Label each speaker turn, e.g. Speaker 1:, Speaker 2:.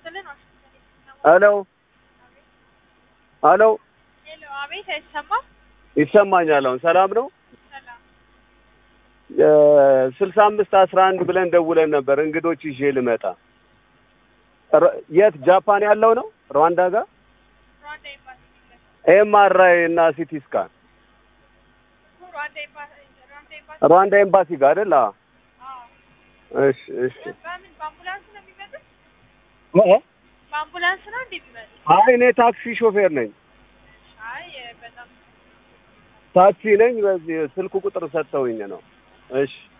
Speaker 1: ይስጥልን። ዋሽንግተን የተሰማ
Speaker 2: ሄሎ ሄሎ፣
Speaker 1: ሄሎ፣ አቤት፣ አይሰማም?
Speaker 2: ይሰማኛል። አሁን ሰላም ነው።
Speaker 1: ሰላም።
Speaker 2: ስልሳ አምስት አስራ አንድ ብለን ደውለን ነበር እንግዶች ይዤ ልመጣ። ረ- የት ጃፓን ያለው ነው? ሩዋንዳ ጋር
Speaker 1: ሩዋንዳ ኤምባሲ ይላል።
Speaker 2: ኤምአርአይ እና ሲቲ ስካን
Speaker 1: ሩዋንዳ ኤምባሲ ሩዋንዳ ኤምባሲ
Speaker 2: ሩዋንዳ ኤምባሲ ጋር አይደል? አዎ።
Speaker 1: አዎ።
Speaker 2: እሺ እሺ።
Speaker 1: በምን በአምቡላንስ ነው የሚመጡት?
Speaker 2: እ?
Speaker 1: በአምቡላንስ ነው እንዴ የሚመጡት?
Speaker 2: አይ እኔ ታክሲ ሾፌር ነኝ፣
Speaker 1: አይ በጣም
Speaker 2: ታክሲ ነኝ። በዚህ ስልኩ ቁጥር ሰጥተውኝ ነው። እሺ